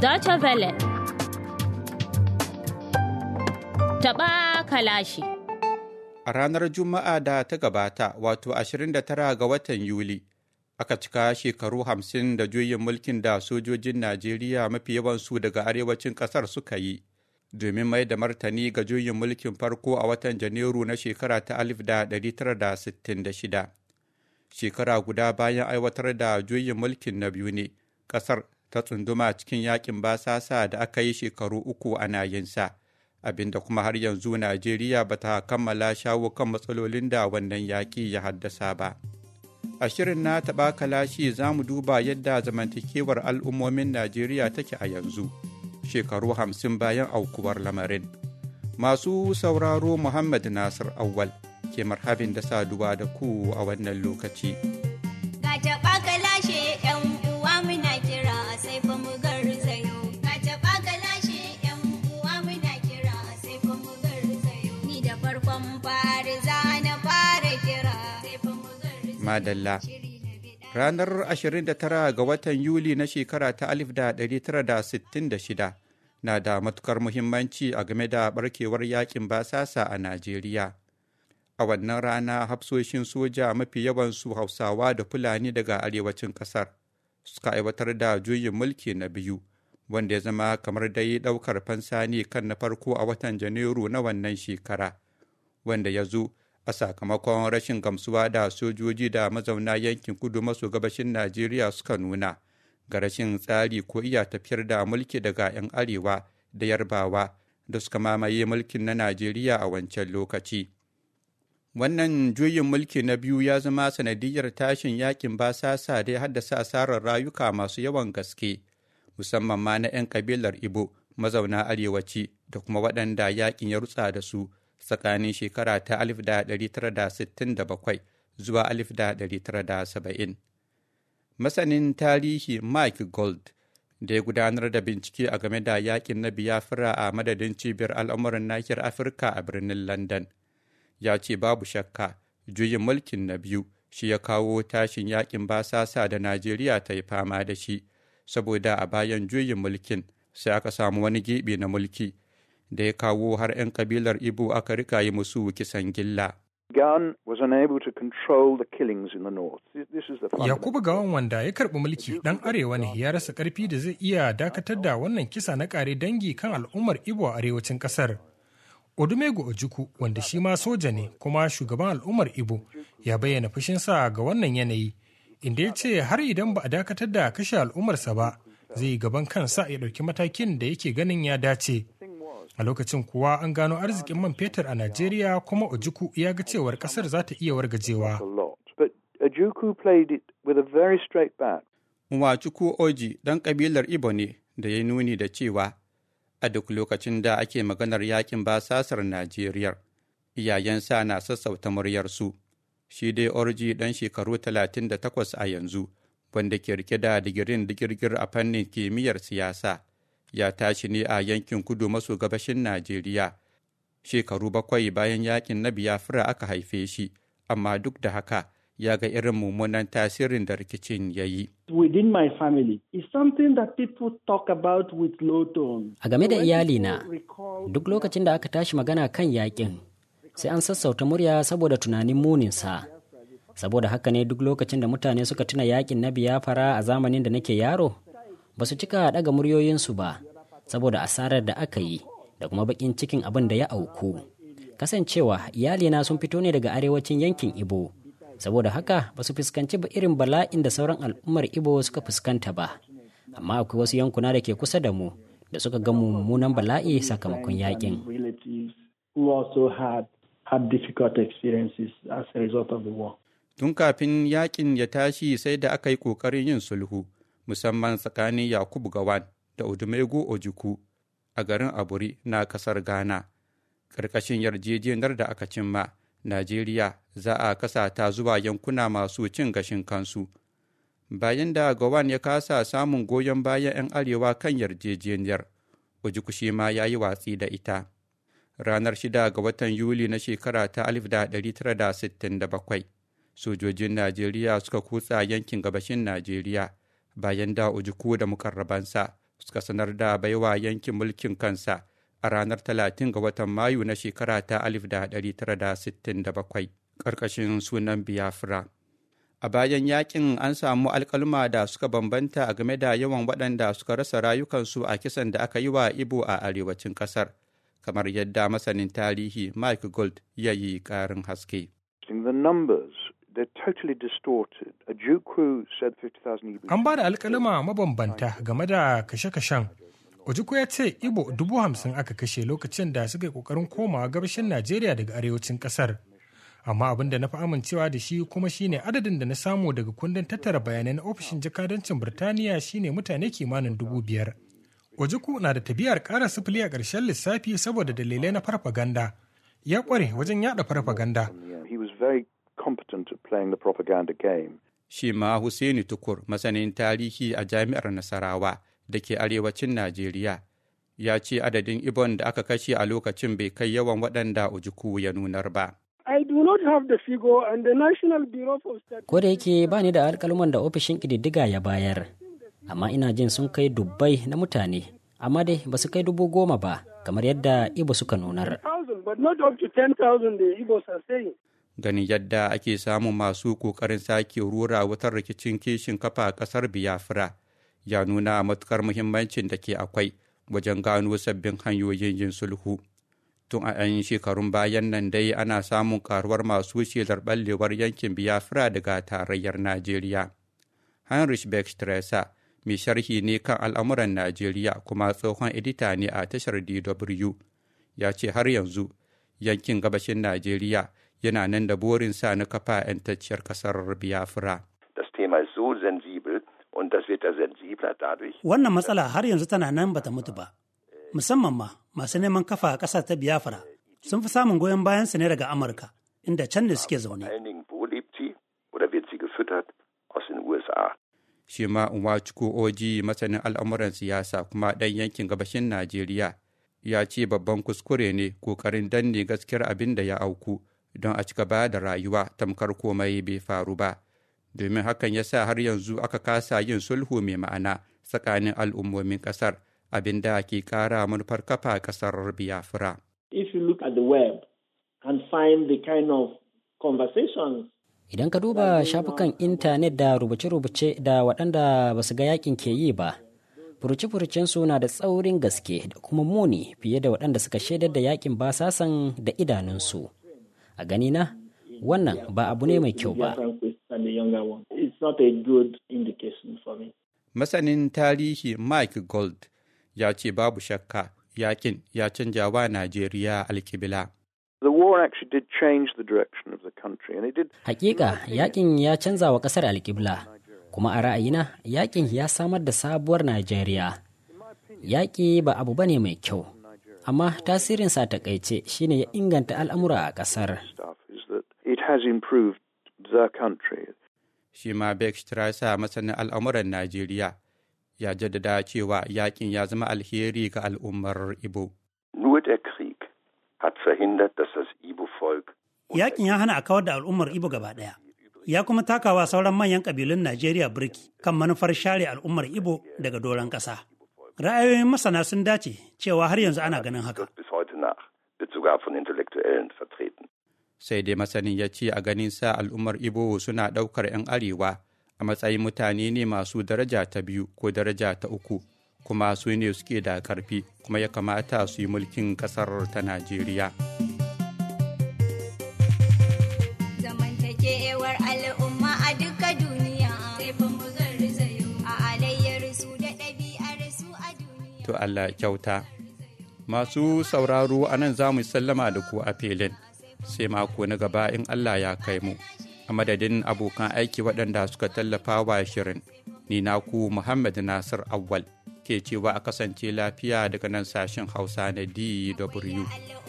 Deutsche Welle. Taɓa kalashi. A ranar Juma'a da ta gabata, wato 29 ga watan Yuli, aka cika shekaru hamsin da juyin mulkin da sojojin Najeriya mafi yawansu daga arewacin ƙasar suka yi, domin mai da martani ga juyin mulkin farko a watan Janairu na shekara ta 1966. Shekara guda bayan aiwatar da juyin mulkin na biyu ne, ƙasar ta tsunduma cikin yakin basasa da aka yi shekaru uku ana yinsa. abinda kuma har yanzu Najeriya ba ta kammala shawo kan matsalolin da wannan yaƙi ya haddasa ba. A shirin na taɓa kalashi za mu duba yadda zamantakewar al'ummomin Najeriya take a yanzu, shekaru hamsin bayan aukuwar lamarin. Masu sauraro Muhammad Nasir Awwal ke marhabin da saduwa da ku a wannan lokaci. Ga taɓa kalashe 'yan uwa muna kira sai fa mu garzayo. Ga taɓa kalashe 'yan uwa muna kira sai fa mu garzayo. Ni da farkon fari za na fara kira sai fa mu garzayo. Madalla. Shiri na biɗa. Ranar 29 ga watan Yuli na shekara ta 1966 na da matukar muhimmanci a game da barkewar yakin basasa a Najeriya. A wannan rana hafsoshin soja mafi yawansu Hausawa da Fulani daga arewacin ƙasar suka aiwatar da juyin mulki na biyu, wanda ya zama kamar dai ɗaukar fansa ne kan na farko a watan Janairu na wannan shekara, wanda ya zo a sakamakon rashin gamsuwa da sojoji da mazauna yankin kudu maso gabashin Najeriya suka nuna ga rashin tsari ko iya tafiyar da mulki daga 'yan arewa da yarbawa da suka mamaye mulkin na Najeriya a wancan lokaci. Wannan juyin mulki na biyu ya zama sanadiyar tashin yakin basasa da ya haddasa asarar rayuka masu yawan gaske, musamman ma na 'yan kabilar Ibo mazauna arewaci da kuma waɗanda yakin ya rutsa da su tsakanin shekara ta 1967 zuwa 1970. Masanin tarihi Mike Gold da ya gudanar da bincike a game da yakin na Biafra a madadin cibiyar al'amuran nahiyar Afirka a birnin London. Ya ce babu shakka juyin mulkin na biyu shi ya kawo tashin yakin basasa da Najeriya ta yi fama da shi, saboda a bayan juyin mulkin sai aka samu wani gibi na mulki da ya kawo har 'yan kabilar Ibo aka rika yi musu kisan gilla. Gunn was unable to control the killings in the north. This this is the Yakubu Gawan wanda ya karɓi mulki ɗan arewa ne ya rasa ƙarfi da zai iya dakatar da wannan kisa na ƙare dangi kan al'ummar Ibo a arewacin ƙasar. Odumegu Ojukwu wanda shi ma soja ne kuma shugaban al'ummar Ibo ya bayyana fushinsa ga wannan yanayi inda ya ce har idan ba a dakatar da kashe al'ummarsa ba zai yi gaban kansa ya ɗauki matakin da yake ganin ya dace. A lokacin kuwa an gano arzikin man fetur a Najeriya kuma Ojukwu ya ga cewar ƙasar za ta iya wargajewa. a lot. But Ajuku played it with a very straight bat. Nwachukwu Oji ɗan ƙabilar Ibo ne da ya nuni da cewa a duk lokacin da ake maganar yakin basasar Najeriya, iyayensa na sassauta muryarsu. Shi dai Orji ɗan shekaru 38 a yanzu, wanda ke rike da digirin digirgir a fannin kimiyyar siyasa, ya tashi ne a yankin kudu maso gabashin Najeriya. Shekaru bakwai bayan yakin na Biafra aka haife shi, amma duk da haka ya ga irin mummunan tasirin da rikicin ya yi. within my family is something that people talk about with low tone. A game da When iyalina, people recall duk lokacin da aka tashi magana kan yakin, sai an sassauta murya saboda tunanin muninsa. Saboda haka ne duk lokacin da mutane suka tuna yakin na biyafara a zamanin da nake yaro, ba su cika daga muryoyinsu ba, saboda asarar da aka yi da kuma bakin cikin abin da ya auku. Kasancewa iyalina sun fito ne daga arewacin yankin Ibo, saboda haka ba su fuskanci ba irin bala'in da sauran al'ummar Ibo suka fuskanta ba. Amma akwai wasu yankuna da ke kusa da mu da suka ga mummunan bala'i sakamakon yakin. relatives who also had had difficult experiences as a result of the war. Tun kafin yakin ya tashi sai da aka yi ƙoƙarin yin sulhu, musamman tsakanin Yakubu Gawan da Odumegu Ojukwu a garin Aburi na ƙasar Ghana. Ƙarƙashin yarjejeniyar da aka cimma, Najeriya za a kasa ta zuwa yankuna masu cin gashin kansu. Bayan da Gawan ya kasa samun goyon bayan 'yan arewa kan yarjejeniyar, Ojukwu shi ma ya yi watsi da ita. Ranar 6 ga watan Yuli na shekara ta 1967, sojojin Najeriya suka kutsa yankin gabashin Najeriya bayan da Ojukwu da mukarrabansa suka sanar da baiwa yankin mulkin kansa a ranar 30 ga watan Mayu na shekara ta 1967 ƙarƙashin sunan Biafra. A bayan yakin an samu alkalma da suka bambanta a game da yawan waɗanda suka rasa rayukansu a kisan da aka yi wa Ibo a arewacin ƙasar, kamar yadda masanin tarihi Mike Gold ya yi ƙarin haske. The numbers they're totally distorted. A Ojukwu said 50,000 Igbo. An ba da alkalima mabambanta game da kashe-kashen. Ojukwu ya ce Ibo dubu hamsin aka kashe lokacin da suka yi kokarin komawa gabashin Najeriya daga arewacin kasar. Amma abin da na fi amincewa da shi kuma shine adadin da na samu daga kundin tattara bayanai na ofishin jakadancin Birtaniya shine mutane kimanin dubu biyar. Ojukwu na da tabiyar ƙara sifili a ƙarshen lissafi saboda dalilai na farfaganda. Ya ƙware wajen yada farfaganda. He was very competent at playing the propaganda game. Shi ma Hussaini Tukur, masanin tarihi a Jami'ar Nasarawa da ke arewacin Najeriya, ya ce adadin Ibon da aka kashe a lokacin bai kai yawan waɗanda Ojukwu ya nunar ba. I do not have the figure and the National Bureau of Statistics. Ko da yake ba ni da alkalman da ofishin ƙididdiga ya bayar, amma ina jin sun kai dubbai na mutane, amma dai ba su kai dubu goma ba, kamar yadda Ibo suka nunar. Thousand, but not up to 10,000 the Igbos are saying. Ganin yadda ake samun masu ƙoƙarin sake rura wutar rikicin kishin kafa a ƙasar Biafra ya nuna matukar muhimmancin da ke akwai wajen gano sabbin hanyoyin yin sulhu. Tun a 'yan shekarun bayan nan dai ana samun karuwar masu shelar ɓallewar yankin Biafra daga tarayyar Najeriya. Heinrich Beck-Stresser mai sharhi ne kan al'amuran Najeriya kuma tsohon edita ne a tashar DW ya ce har yanzu yankin gabashin Najeriya yana nan da burinsa na kafa 'yantacciyar ƙasar Biafra. Das Thema ist so sensibel und das wird ja sensibler dadurch. Wannan matsala har yanzu tana nan bata mutu ba. Musamman ma masu neman kafa a ƙasar ta Biafra sun fi samun goyon bayan su ne daga Amurka, inda can ne suke Vor zaune. allen Dingen, wo lebt sie oder wird sie gefüttert? Aus den USA. Shi ma Nwachukwu Oji masanin al'amuran siyasa kuma ɗan yankin gabashin Najeriya ya ce babban kuskure ne ƙoƙarin danne gaskiyar abin da ya auku don a cika ba da rayuwa tamkar komai bai faru ba. Domin hakan ya sa har yanzu aka kasa yin sulhu mai ma'ana tsakanin al'ummomin ƙasar abin da ke ƙara manufar kafa ƙasar Biafra. If you look at the web and find the kind of conversations Idan ka duba shafukan intanet da rubuce-rubuce da waɗanda ba su ga yakin ke yi ba, furuce-furucensu na da tsaurin gaske da kuma muni fiye da waɗanda suka shaidar da yakin basasan da idanunsu. A ganina, wannan ba abu ne mai kyau ba. Biafran quest than the younger one. It's not a good indication for me. Masanin tarihi Mike Gold ya ce babu shakka yakin ya canja wa Najeriya alkibila. The war actually did change the direction of the country, and it did. Hakika, yakin ya canza wa ƙasar alƙibla, kuma a ra'ayina yakin ya samar da sabuwar Najeriya. Yaƙi ba abu bane mai kyau, amma tasirinsa a takaice shine ya inganta al'amura a ƙasar. stuff is that it has improved the country. Shi ma Beck Strasser masanin al'amuran Najeriya ya jaddada cewa yakin ya zama alheri ga al'ummar Ibo. Nur der Krieg hat verhindert, dass das Ibo-Volk Yakin ya hana a kawar da al'ummar Ibo gaba ɗaya. Ya kuma takawa sauran manyan ƙabilun Najeriya birki kan manufar share al'ummar Ibo daga doron ƙasa. Ra'ayoyin masana sun dace cewa har yanzu ana ganin haka. wirkt bis heute nach, wird sogar von Intellektuellen vertreten. Sai dai masanin ya ce a ganin sa al'ummar Ibo suna ɗaukar 'yan arewa a matsayin mutane ne masu daraja ta biyu ko daraja ta uku, kuma su ne suke da ƙarfi kuma ya kamata su yi mulkin ƙasar ta Najeriya. Zamantakewar al'umma a duka duniya sai fa mu garzayo a alayyar su da ɗabi'ar su a duniya. To Allah ya kyauta. Masu sauraro a nan za mu sallama da ku a filin, sai mako na gaba in Allah ya kai mu. A madadin abokan aiki waɗanda suka tallafa wa shirin, ni naku Muhammad Nasir Awwal ke cewa a kasance lafiya daga nan sashen Hausa na DW.